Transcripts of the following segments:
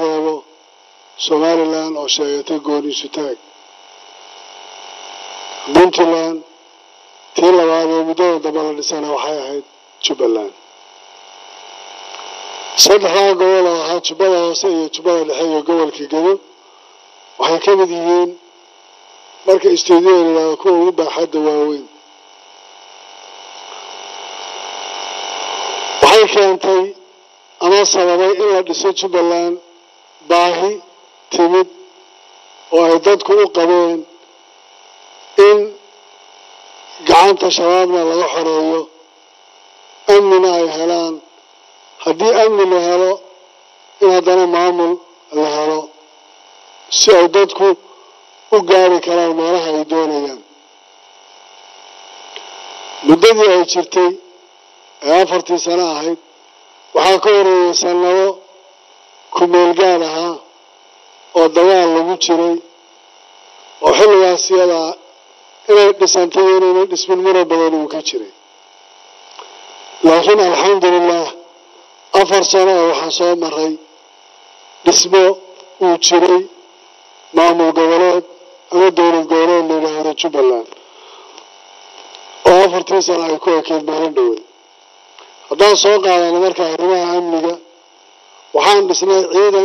reebo somalilan oo sheegatay gooniisu taag puntland tii labaad ee muddada damba la dhisana waxay ahayd jubbaland saddexdaa gobol oo ahaa jubbada hoose iyo jubbada dhexe iyo gobolka gedo waxay ka mid yihiin marka istuudiyoda layidhahdo kuwa ugu baaxadda waaweyn waxay keentay ama sababay in la dhiso jubbaland baahi timid oo ay dadku u qabeen in gacanta shabaabna laga xoreeyo amnina ay helaan haddii amni la helo in haddana maamul la helo si ay dadku u gaari karaan meelaha ay doonayaan muddadii ay jirtay ee afartii sano ahayd waxaa ka horeeyay sannado ku-meelgaad ahaa oo dagaal lagu jiray oo xilligaas iyadaa inay dhisantay iyo inayna dhismin mura badan uu ka jiray laakiin alxamdulilah afar sano oo waxaa soo maray dhismo uu jiray maamul goboleed ama dowlad goboleed la yidhaahdo jubbaland oo afartii sano ay ku ekeyd maalin dhowey haddaan soo qaadano marka arrimaha amniga waxaan dhisnay ciidan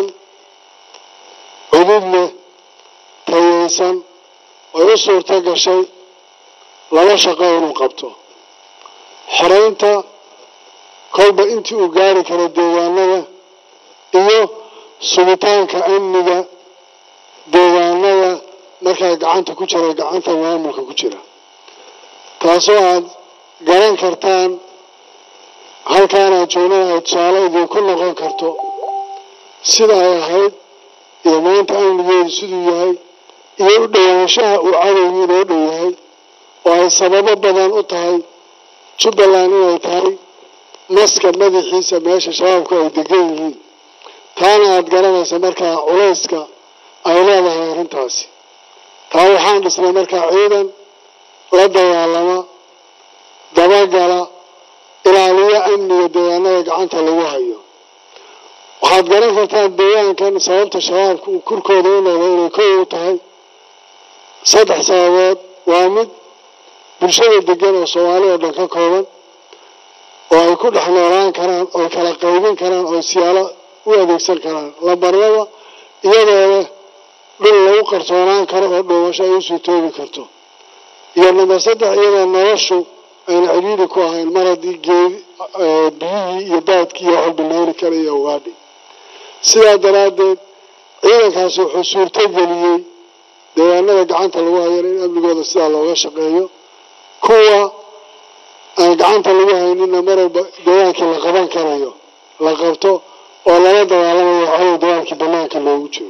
cudud leh tayeysan ay u suurto gashay laba shaqo inuu qabto xoreynta kolba intii uu gaari karo deegaanada iyo sugitaanka amniga deegaanada markaa gacanta ku jira gacanta maamulka ku jira taasoo aad garan kartaan halkaanaad joognaha ay tusaale idinku noqon karto sida ay ahayd iyo maanta amnigeedu siduu yahay iyo u dhowaanshaha uu cadowgu inoo dhow yahay oo ay sababo badan u tahay jubbaland inay tahay maska madaxiisa meesha shabaabku ay degan yihiin taana aada garanaysa markaa culayska ay leedahay arrintaasi taa waxaan dhisnay markaa ciidan la dagaalama dabagala ilaaliyo amniga deegaanada gacanta lagu hayo waxaad garan kartaan deegaankan sababta shabaabka uu kurkooda u noqdo inay kow u tahay saddex sababood waa mid bulshada degan oo soomaali oo dhan ka kooban oo ay ku dhex noolaan karaan oo kala qaybin karaan oo siyaalo u adeegsan karaan lambarlaba iyadoo leh dhul lagu qarsoonaan karo oo dhuumasho ay usii toogi karto iyo number saddex iyadoo noloshu ayna cidhiiri ku ahayn mar haddii geedi biyihii iyo daadkii iyo waxalbilooli kara iyo ugaadhi sidaa daraaddeed ciidankaasi wuxuu suurto geliyey deegaanada gacanta lagu hayana in amnigooda sidaa looga shaqeeyo kuwa aan gacanta lagu haynina mar walba dagaalkii la qaban karayo la qabto oo lala dagaalamayo cadow dagaalkii banaanka loogu jiro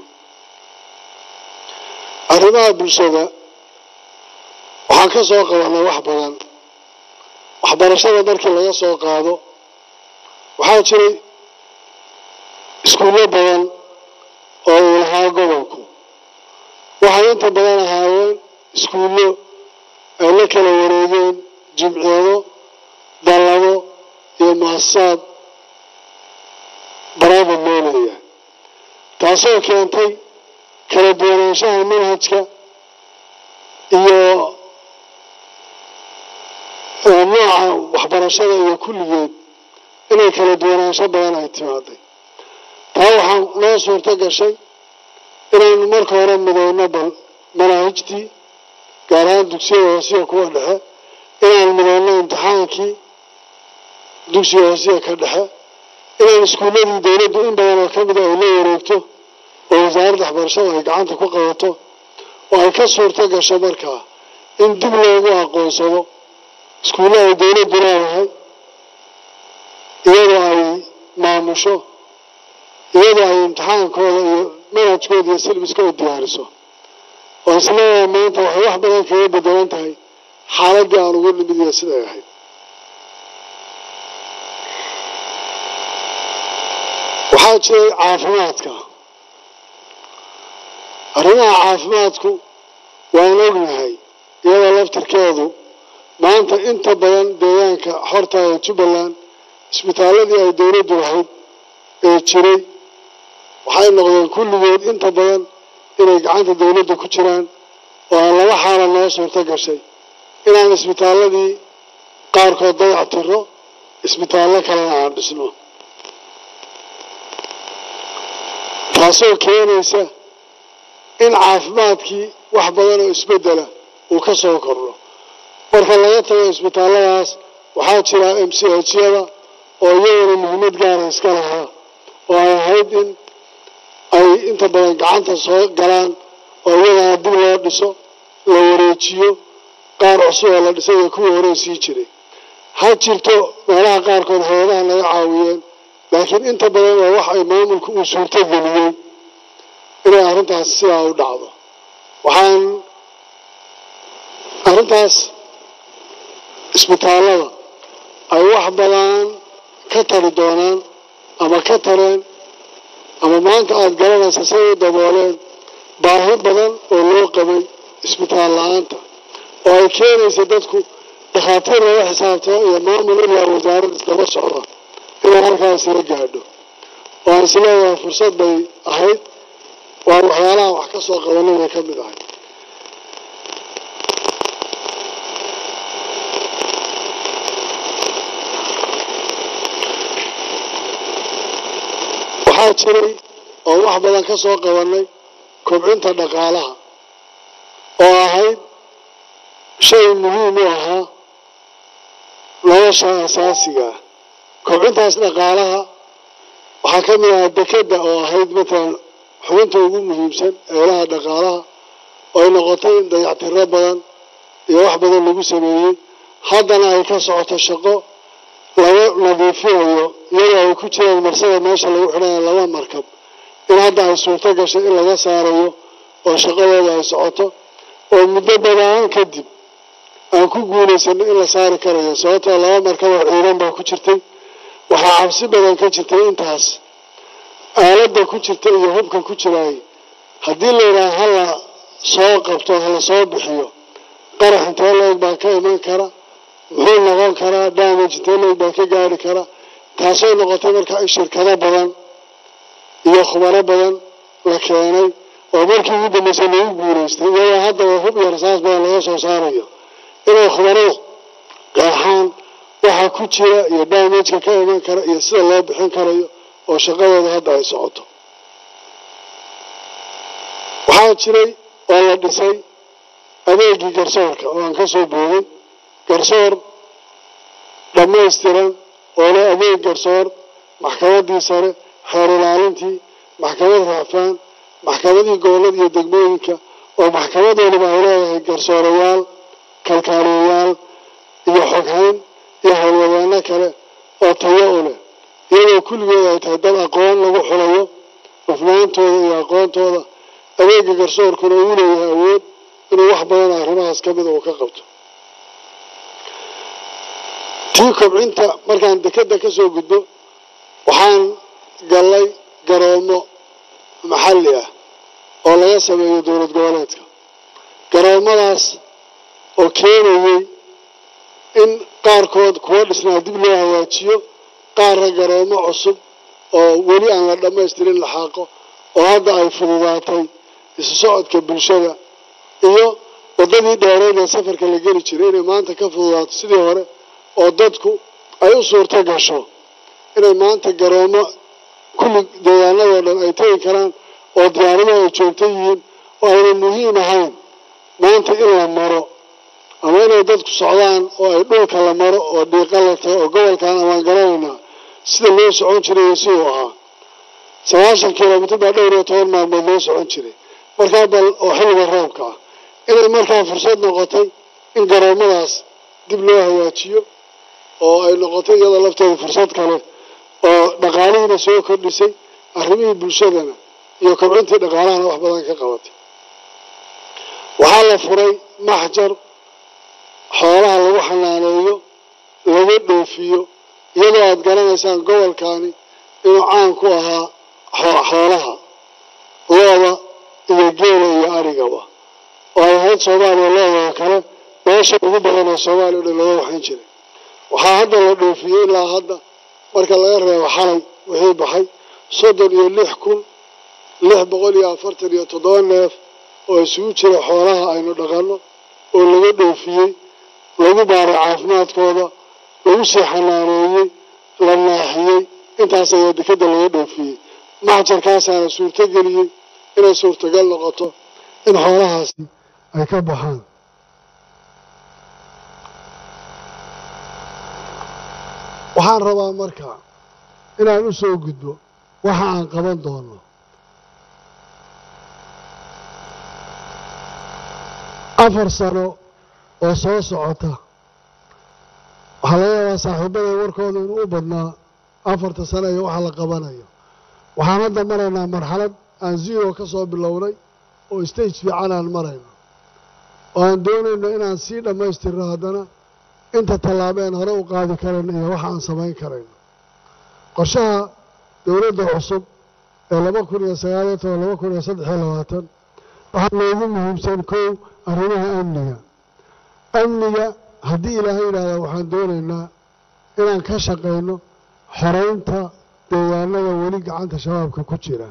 arrimaha bulshada waxaan ka soo qabanay wax badan waxbarashada markii laga soo qaado waxaa jiray iskuullo badan oo uu lahaa gobolku waxay inta badan ahaayeen iskuullo ay la kala wareegeen jimciyado dallado iyo muhasasaad baraavid moolaya taasoo keentay kala duwanaanshaha manhajka iyo nooca waxbarashada iyo kulligeed inay kala duwanaansho badan ay timaaday taa waxaa noo suurto gashay inaynu marka hore midowno bal manaahijtii gaar ahaan dugsiyada hoosiya kuwa dhexe inaan midowno imtixaankii dugsiga hoosiya ka dhexe inaan iskuulladii dowladdu in badan oo ka mida ay la wareegto oo wasaaradda waxbarashada ay gacanta ku qabato oo ay ka suurto gasho markaa in dib loogu aqoonsado iskuulla ay dowladdu leedahay iyadoo ay maamusho iyadoo ay imtixaankooda iyo manhajkooda iyo silbiskooda diyaariso oo isleedahay maanta waxay wax badan kaga bedelan tahay xaaladdii aan ugu nimid iyo siday ahayd waxaa jiray caafimaadka arrimaha caafimaadku waan ognahay iyadoo laftirkeedu maanta inta badan deegaanka xorta ee jubbaland isbitaaladii ay dowladdu lahayd ee jiray waxay noqdeen kulligood inta badan inay gacanta dowladda ku jiraan oo aan laba xaala noo suurto gashay inaan isbitaalladii qaarkood dayac tiro isbitaallo kalena aan dhisno taasoo keenaysa in caafimaadkii wax badan oo isbeddela uu ka soo kordho marka laga tago isbitaalladaas waxaa jira m c hyada oo iyaguna muhiimad gaara iska lahaa oo ay ahayd in ay inta badan gacanta soo galaan oo iyagana dib loo dhiso la wareejiyo qaar cusub oo la dhisay iyo kuwii hore sii jiray ha jirto meelaha qaarkood hay-adaha naga caawiyeen laakiin inta badan waa wax ay maamulku uu suurto geliyey inay arrintaas sidaa u dhacdo waxaan arrintaas isbitaallada ay wax badan ka tari doonaan ama ka tareen ama maanta aada garanaysa say u dabooleen baahi badan oo loo qabay isbitaal la-aanta oo ay keenaysa dadku dhakhaatiir laga xisaabtamo iyo maamul ilaa wasaarad iskaba socda inay halkaas la gaadho oo aan isleeyahay fursad bay ahayd waa waxyaalaha wax ka soo qabanay bay ka mid ahayd waxaa jiray oo wax badan ka soo qabanay kobcinta dhaqaalaha oo ahayd shay muhiim u ahaa nolosha asaasiga ah kobcintaas dhaqaalaha waxaa ka mid ahaa dekedda oo ahayd matalan xubinta ugu muhiimsan eelaha dhaqaalaha oo ay noqotay in dayactiro badan iyo wax badan lagu sameeyey haddana ay ka socoto shaqo laga nadiifinayo iyadoo ay ku jiraan marsada meesha lagu xidhanayo laba markab in hadda ay suurto gashay in laga saarayo oo shaqadooda ay socoto oo muddo badaan kadib aan ku guulaysano in la saari karayo sababtoo laba markab oo ciidan baa ku jirtay waxaa cabsi badan ka jirtay intaas aaladda ku jirta iyo hubka ku jiraay haddii layidhaha hala soo qabto hala soo bixiyo qarax intee leeg baa ka iman kara muxuu noqon karaa damage intee leeg baa ka gaari kara taasoo noqotay markaa in shirkado badan iyo khubaro badan la keenay oo markii ugu dambeysay lagu guulaystay iyadoo haddaba hub iyo rasaas badan laga soo saarayo inay khubaradu qeexaan waxa ku jira iyo damageka ka iman kara iyo sida loo bixin karayo oo shaqadooda hadda ay socoto waxaa jiray oo la dhisay adeegii garsoorka oo aan ka soo boogay garsoor dhammaystiran oo leh adeeg garsoor maxkamaddii sare xeer ilaalintii maxkamad raacfaan maxkamadii gobollada iyo degmooyinka oo maxkamad waliba ay leedahay garsoorayaal kalkaaliyayaal iyo xoghayn iyo howlwadeenno kale oo tayo u leh iyadoo kulligeed ay tahay dad aqoon lagu xulayo hufnaantooda iyo aqoontooda adeega garsoorkuna uu leeyahay awood inuu wax badan arrimahaas ka mida uu ka qabto tii kobcinta markaan dekedda ka soo gudbo waxaan gallay garoomo maxalli ah oo laga sameeyo dowlad goboleedka garoomadaas oo keenayay in qaarkood kuwa dhisnaa dib loo hagaajiyo qaarna garoomo cusub oo weli aan la dhammaystirin laxaaqo oo hadda ay fududaatay isu socodka bulshada iyo waddadii dheereed ee safarka la geli jiray inay maanta ka fududaato sidii hore oo dadku ay u suurto gasho inay maanta garoomo kulli deegaanadoo dhan ay tegi karaan oo diyaaraduhu ay joogto yihiin oo ayna muhiim ahayn maanta in la maro ama inay dadku socdaan oo ay dhulka la maro oo dhiiqa la tago oo gobolkan amaan garanaynaa sida loo socon jiray iyo siduu ahaa sagaashan kilomitr baa dhowr iyo toban maalmood loo socon jiray markaa bal oo xilliga roobka ah inay markaa fursad noqotay in garoomadaas dib loo hagaajiyo oo ay noqotay iyadoo lafteeda fursad kale oo dhaqaalihiina soo kordhisay arrimihii bulshadana iyo kobcintii dhaqaalahana wax badan ka qabatay waxaa la furay maxjar xoolaha lagu xanaaneeyo laga dhoofiyo iyadoo aada garanaysaan gobolkani inuu caan ku ahaa xoolaha looda iyo geela iyo arigaba oo ay ahayd soomaaliya loodoo kale meesha ugu badan oo soomaaliya o dhan laga waxan jiray waxaa hadda la dhoofiyey ilaa hadda marka laga reebo xalay wixii baxay soddon iyo lix kun lix boqol iyo afartan iyo toddoba neef oo isugu jira xoolaha aynu dhaqanno oo laga dhoofiyey lagu baaray caafimaadkooda lagu sii xanaaneeyey la naaxiyey intaas ayaa dekadda laga dhoofiyey maxjarkaasaana suurtogeliyey inay suurtagal noqoto in xoolahaasi ay ka baxaan waxaan rabaa marka inaan u soo gudbo waxa aan qaban doono afar sano oo soo socota waxaa laga yaabaa saaxiibada warkooda inuu u badnaa afarta sano iyo waxa la qabanayo waxaan hadda maraynaa marxalad aan zero ka soo bilownay oo stage fiican aan marayno oo aan doonayno inaan sii dhammaystirno haddana inta tallaabeen hore u qaadi karayno iyo waxa aan samayn karayno qorshaha dowladda cusub ee laba kun iyo sagaaliyo toban laba kun iyo saddex iyo labaatan waxaa noogu muhiimsan kow arrimaha amniga amniga haddii ilaahay yidhaahda waxaan doonaynaa inaan ka shaqayno xoraynta deegaanada weli gacanta shabaabka ku jira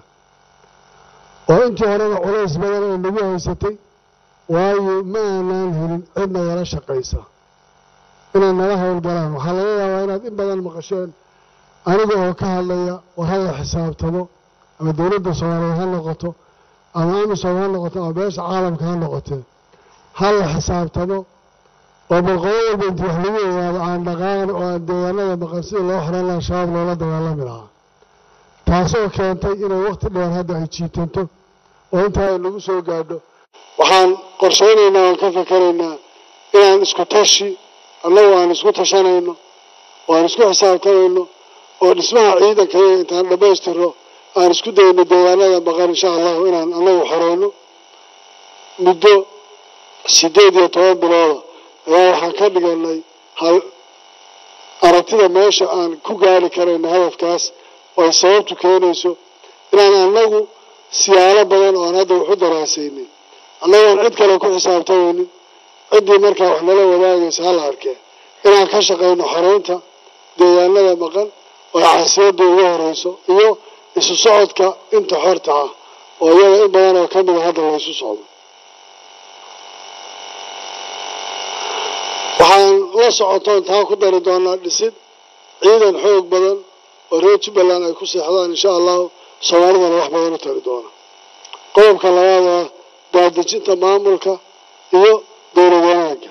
oo intii horena culays badan oo nagu haysatay waayo ma aanaan helin cid nagala shaqaysa inay nala howlgalaan waxaa laga yaabaa inaad in badan maqasheen aniga oo ka hadlaya war hala xisaabtamo ama dowladda soomaaliyeed ha noqoto ama amisom ha noqoto ama beesha caalamka ha noqotee hala xisaabtamo oo balqodo walba intii wax lagu ogaado aan dhaqaaqan oo aan deegaanada maqan sidii loo xoran laha shabaab loola dagaalami lahaa taasoo keentay inay wakhti dheer hadda ay jiitanto oo intaa ay nagu soo gaadho waxaan qorshaynaynaa waan ka fakaraynaa inaan isku tashi annagu aan isku tashanayno oo aan isku xisaabtamayno oo dhismaha ciidanka iyaga intaan dhammaystirno aan isku dayno deegaanada maqan insha allahu inaan annagu xoreyno muddo siddeed iyo toban bilooda ayaa waxaan ka dhiganay hal aragtida meesha aan ku gaari karayno hadafkaas oo ay sababtu keenayso inaan annagu siyaalo badan oo aan hadda waxu daraasaynin annagoon cid kale ku xisaabtamaynin ciddii markaa wax nala wadaagaysa hala arkee inaan ka shaqayno xoreynta deegaanada maqan oo ay caasiyadda ugu horeyso iyo isu socodka inta xorta ah oo iyaga in badan oo ka mida hadda laysu socdo waxaan la socotoon taa ku dari doonaa dhisid ciidan xoog badan oo reer jubbaland ay ku seexdaan insha allahu soomaalidana wax badan u tari doona qodobka labaad ah daadejinta maamulka iyo dowlad wanaagga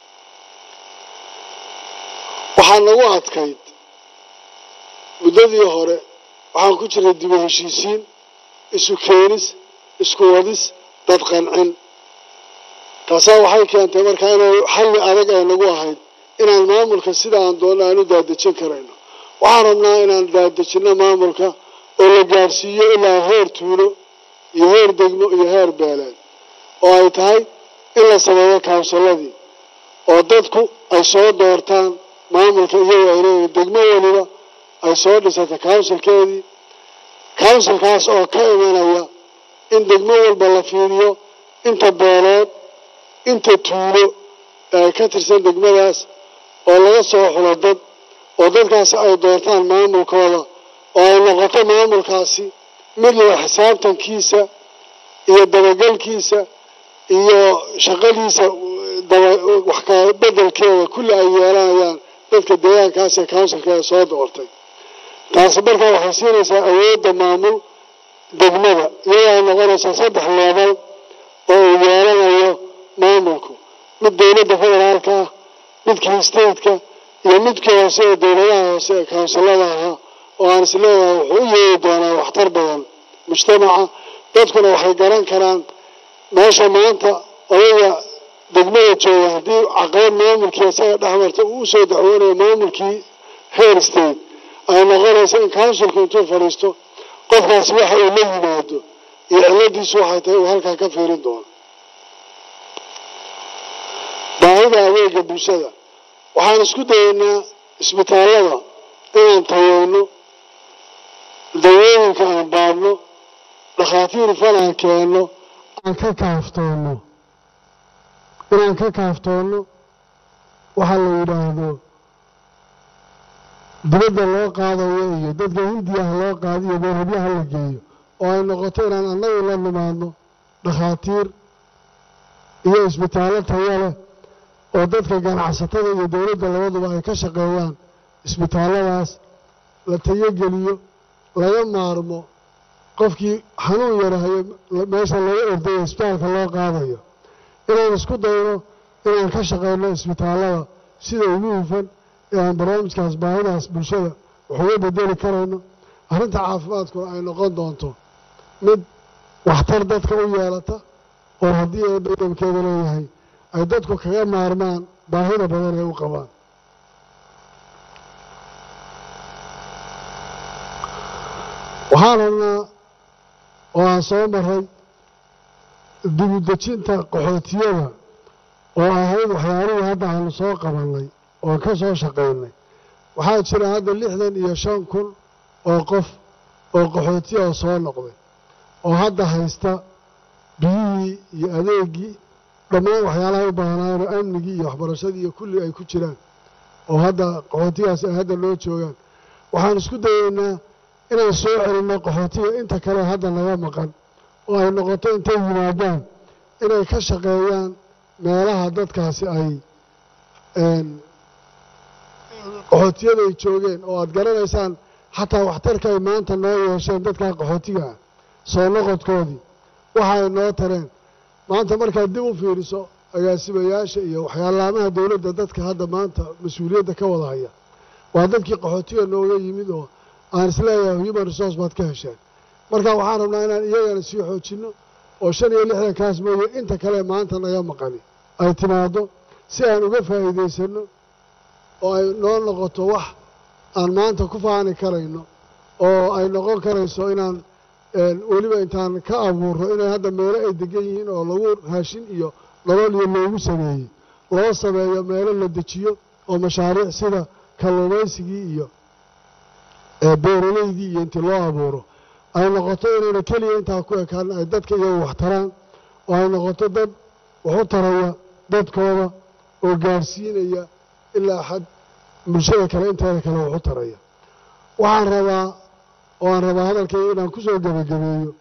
waxaa nagu adkayd muddadii hore waxaan ku jiray dibu heshiisiin isu keenis isku wadis dad qancin taasaa waxay keentay markaa inay xalli adag ay nagu ahayd inaan maamulka sida aan doonno aan u daadejin karayno waxaan rabnaa inaan daadejinno maamulka oo la gaadhsiiyo ilaa heer tuulo iyo heer degmo iyo heer beeleed oo ay tahay in la sameeyo kawnsiladii oo dadku ay soo doortaan maamulka iyagoo ay leeyihin degmo weliba ay soo dhisata kawnsilkeedii kawnsilkaas oo ka imanaya in degmo walba la fiiriyo inta beeleed inta tuulo ee ay ka tirsan degmadaas oo laga soo xulo dad oo dadkaasi ay doortaan maamulkooda oo ay noqoto maamulkaasi mid la xisaabtankiisa iyo dabagelkiisa iyo shaqadiisa wax ka bedelkeeda kulli ay yeelanayaan dadka deegaankaas ee counsilkeeda soo doortay taasi markaa waxay siinaysaa awoodda maamul degmada iyadoo ay noqonaysaa saddex leebal oo uu yeelanayo maamulku mid dowladda federaalka ah midkii stateka iyo midkii hoose ee dowladaha hoose ee kawnsilada ahaa oo aan isleeyahay wuxuu u yeeri doonaa waxtar badan mujtamaca dadkuna waxay garan karaan meesha maanta odaga degmada jooga haddii caqabad maamulkii isaga dhexmarta uu usoo dacwoonayo maamulkii heer state ay noqonaysa in counsilku intuu fadhiisto qofkaasi waxa uu la yimaado iyo ciladiisu waxay tahay uu halkaa ka fiirin doono baahida adeega bulshada waxaan isku dayaynaa isbitaallada inaan tayeyno dawooyinka aan baadhno dhakhaatiir fal aan keenno aan ka kaaftoonno inaan ka kaaftoonno waxaa la yidhaahdo dibadda loo qaadayo iyo dadka hindiyaha loo qaadiyo meerhabyaha la geeyo oo ay noqoto inaan annagu la nimaadno dhakhaatiir iyo isbitaallo tayo leh oo dadka ganacsatada iyo dowladda labaduba ay ka shaqeeyaan isbitaalladaas la tayogeliyo laga maarmo qofkii xanuun yarahayo meesha laga ordayo isbitaalka loo qaadayo inaan isku dayno inaan ka shaqeyno isbitaallada sida ugu hufan ee aan barnaamijkaas baahidaas bulshada wax uga bedeli karayno arrinta caafimaadkuna ay noqon doonto mid waxtar dadka u yeelata oo haddii ee badamkeeda leeyahay ay dadku kaga maarmaan baahida badan ay u qabaan waxaan rabnaa oo aan soo maray dibudejinta qaxootiyada oo ahayd waxyaalihii hadda aanu soo qabannay oo ka soo shaqaynay waxaa jira hadda lixdan iyo shan kun oo qof oo qaxootiya oo soo noqday oo hadda haysta biyihii iyo adeegii dhammaan waxyaalaha u baahnaayeen oo amnigii iyo waxbarashadii iyo kulli ay ku jiraan oo hadda qaxootigaas ay hadda loo joogaan waxaan isku dayeynaa inaan soo celinno qaxootiga inta kale hadda naga maqan oo ay noqoto intay yimaadaan inay ka shaqeeyaan meelaha dadkaasi ay qaxootiyada ay joogeen oo aad garanaysaan xataa waxtarka ay maanta noo yeesheen dadkaa qaxootiga ah soo noqodkoodii waxa ay noo tareen maanta markaad dib u fiiriso agaasimayaasha iyo waxyaalaamaha dowladda dadka hadda maanta mas-uuliyadda ka wada haya waa dadkii qaxootiga nooga yimid oo aan isleeyahay human resource baad ka hesheen marka waxaan rabnaa inaan iyagana sii xoojinno oo shan iyo lixdankaas mooye inta kale maanta naga maqani ay timaaddo si aan uga faa'iidaysanno oo ay noo noqoto wax aan maanta ku faani karayno oo ay noqon karayso inaan weliba intaan ka abuurro inay hadda meelo ay degan yihiin oo lagu raashin iyo nolol iyo loogu sameeyey loo sameeyo meelo la dejiyo oo mashaariic sida kalluumaysigii iyo beeraleydii iyo intii loo abuuro ay noqoto inayna keliya intaa ku ekaan ay dadka iyagu wax taraan oo ay noqoto dad wax u taraya dadkooda oo gaadhsiinaya ilaa xad bulshada kale inteeda kale wax u taraya waxaan rabaa oo aan rabaa hadalkayga inaan ku soo gebagabeeyo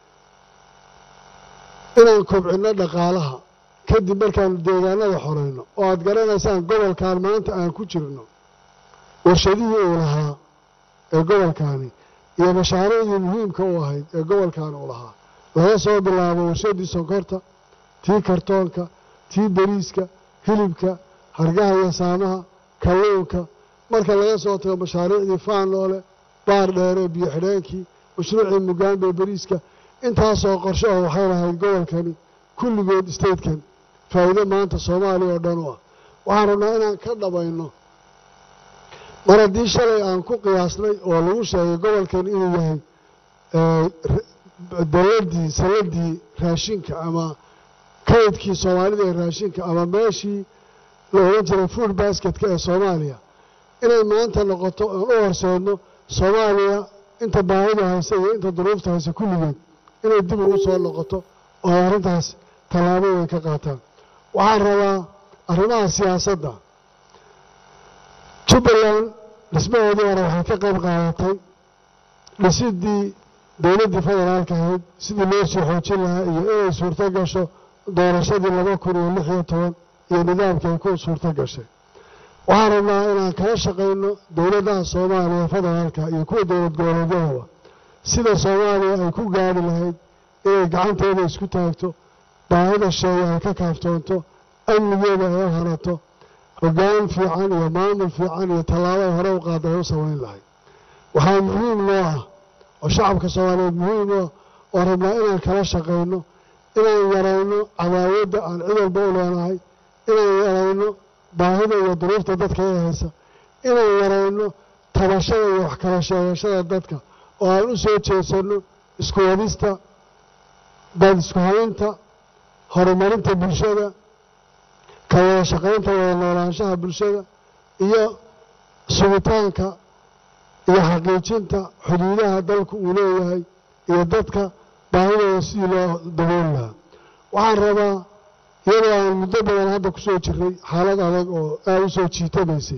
inaan kobcinno dhaqaalaha kadib markaanu deegaanada xorayno oo aad garanaysaan gobolkan maanta aan ku jirno warshadihii uu lahaa ee gobolkaani iyo mashaariicdii muhiimka u ahayd ee gobolkaani uu lahaa laga soo bilaabo warshaddii sonkorta tii kartoonka tii beriiska hilibka hargaha iyo saamaha kalluunka marka laga soo tago mashaariicdii faanoole baar dheere biyo xidheenkii mashruucii mugaambe beriiska intaasoo qorshe oo waxay lahayd gobolkani kulligood statekan faa'iido maanta soomaaliya oo dhan u ah waxaan rabnaa inaan ka dhabayno mar haddii shalay aan ku qiyaasnay oo lagu sheegay gobolkan inuu yahay daladii saladii raashinka ama kaydkii soomaalida ee raashinka ama meeshii la odhan jiray food basketka ee soomaaliya inay maanta noqoto aan u horseedno soomaaliya inta baahida hayse iyo inta duruufta hayse kulligeed inay dib ugu soo noqoto oo ay arrintaas tallaabo weyn ka qaataan waxaan rabaa arrimaha siyaasadda jubbaland dhismahoodii hore waxay ka qayb qaadatay dhisidii dowladdii federaalka ahayd sidii loo sii xoojin lahaa iyo inay suurto gasho doorashadii laba kun iyo lix iyo toban iyo nidaamkii ay ku suurto gashay waxaan rabnaa inaan kala shaqayno dowladaha soomaaliya federaalka iyo kuwa dowlad goboleedyadaba sida soomaaliya ay ku gaadhi lahayd inay gacanteeda isku taagto baahida sheega ay ka kaaftoonto amnigeeda ay u hanato hoggaan fiican iyo maamul fiican iyo tallaabo ay hore u qaada ay u samayn lahayd waxaa muhiim noo ah oo shacabka soomaaliyeed muhiim noo oo rabnaa inaan kala shaqayno inaan yarayno cadaawadda aan cid walba u leenahay inaan yarayno baahida iyo duruufta dadka ee haysa inaan yarayno tabashada iyo wax kala sheegashada dadka oo aan u soo jeesanno isku wadista dad isku haynta horumarinta bulshada ka wada shaqaynta wada noolaanshaha bulshada iyo sugitaanka iyo xaqiijinta xuduudaha dalku uu leeyahay iyo dadka baahidooda sidii loo dabooli lahaa waxaan rabaa iyadoo aan muddo badan hadda ku soo jiray xaalad adag oo aad u soo jiitamaysay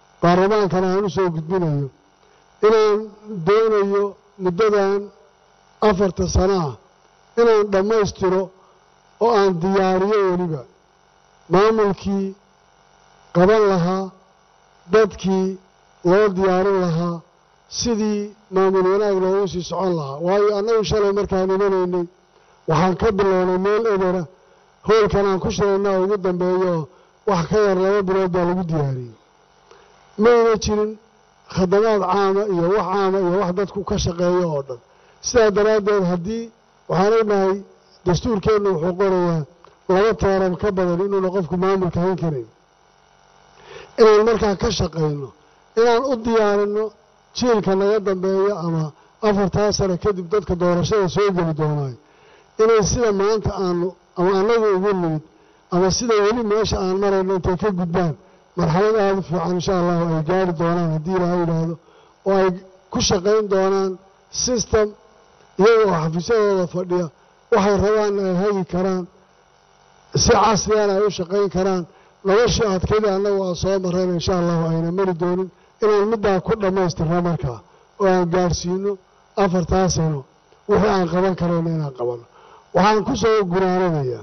baarlamaankana aan u soo gudbinayo inaan doonayo muddadan afarta sano ah inaan dhammaystiro oo aan diyaariyo weliba maamulkii qaban lahaa dadkii loo diyaarin lahaa sidii maamul wanaag loogu sii socon lahaa waayo annagu shalay markaan imanaynay waxaan ka bilownay meel ebera hoolkan aan ku shirayna oo ugu dambeeyo oo wax ka yar laba bilood baa lagu diyaariyey mayna jirin khadamaad caama iyo wax caama iyo wax dadku ka shaqeeyo oo dhan sidaa daraaddeed haddii waxaan ognahay dastuurkeennu wuxuu qorayaa laba tooran ka badan inuuna qofku maamulka hayn karayn inaan markaa ka shaqayno inaan u diyaarinno jiilka naga dambeeya ama afartaa sano kadib dadka doorashada soo geli doonaay inay sida maanta aanu ama annagu ugu nimid ama sida weli meesha aan marayno intay ka gudbaan marxalad aada u fiican insha allahu ay gaari doonaan haddii ilaaha yidhaahdo oo ay ku shaqayn doonaan system iyagoo xafiisyadooda fadhiya waxay rabaan ay hagi karaan si casriyana ay u shaqayn karaan noloshii adkayda annagu aan soo marrayna insha allahu ayna mari doonin inaan middaa ku dhammaystirno markaa oo aan gaadhsiino afartaa sano wixii aan qaban karayno inaan qabanno waxaan ku soo gunaananayaa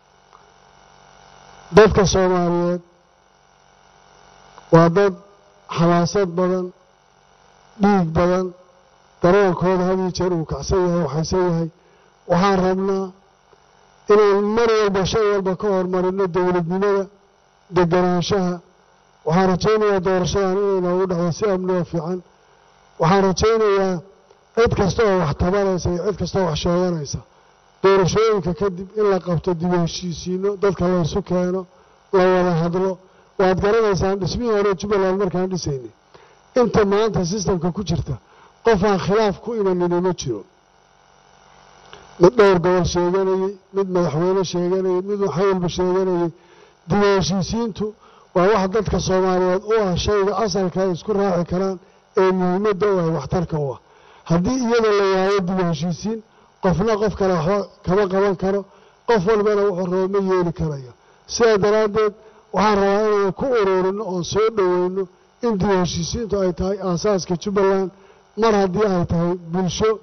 dadka soomaaliyeed waa dad xamaasad badan dhiig badan dareenkooda had iyo jeer uu kacsan yahay waxaysan yahay waxaan rabnaa inaan mar walba shay walba ka hormarino dowladnimada deganaanshaha waxaan rajaynayaa doorashadan inay noogu dhacdo si amnioo fiican waxaan rajaynayaa cid kasta oo wax tabanaysa iyo cid kasta oo wax sheeganaysa doorashooyinka kadib in la qabto dib u heshiisiino dadka laysu keeno la wada hadlo waad garanaysaan dhismihii hore jubbaland markaan dhisaynay inta maanta sistamka ku jirta qof aan khilaaf ku imanini ma jiro mid dhowr gobol sheeganayey mid madaxweyne sheeganayey mid waxawalba sheeganayey dib u heshiisiintu waa wax dadka soomaaliyeed u ah shayga asalka ay isku raaci karaan ee muhiimadda u ah waxtarka u ah haddii iyada la waayo dib u heshiisiin qofna qof kale waxba kama qaban karo qof walbana wuxuu rabo ma yeeli karayo sidaa daraaddeed waxaan rabaa inaan ku ururino oon soo dhoweyno in dib u heshiisiintu ay tahay aasaaska jubbaland mar haddii ay tahay bulsho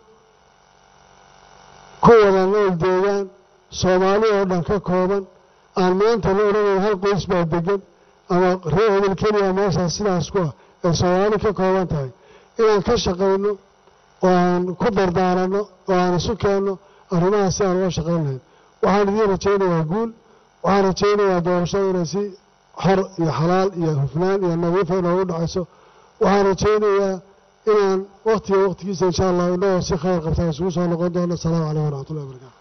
ku wada nool deegaan soomaali oo dhan ka kooban aan maanta la odhanayn hal qoys baa degan ama reer hebel keliya meeshaas sidaas ku ah ay soomaali ka kooban tahay inaan ka shaqayno oo aan ku dardaaranno oo aan isu keenno arrimahaas si aan uga shaqayn lahayn waxaan idiin rajaynayaa guul waxaan rajaynayaa doorashada inay si xor iyo xalaal iyo hufnaan iyo nadiifa inoogu dhacayso waxaan rajaynayaa inaan waktiga waktigiisa insha allah inagoo si khayr qabtaan isugu soo noqon doono asalaamu calaykum waraxmatullahi wabarakatu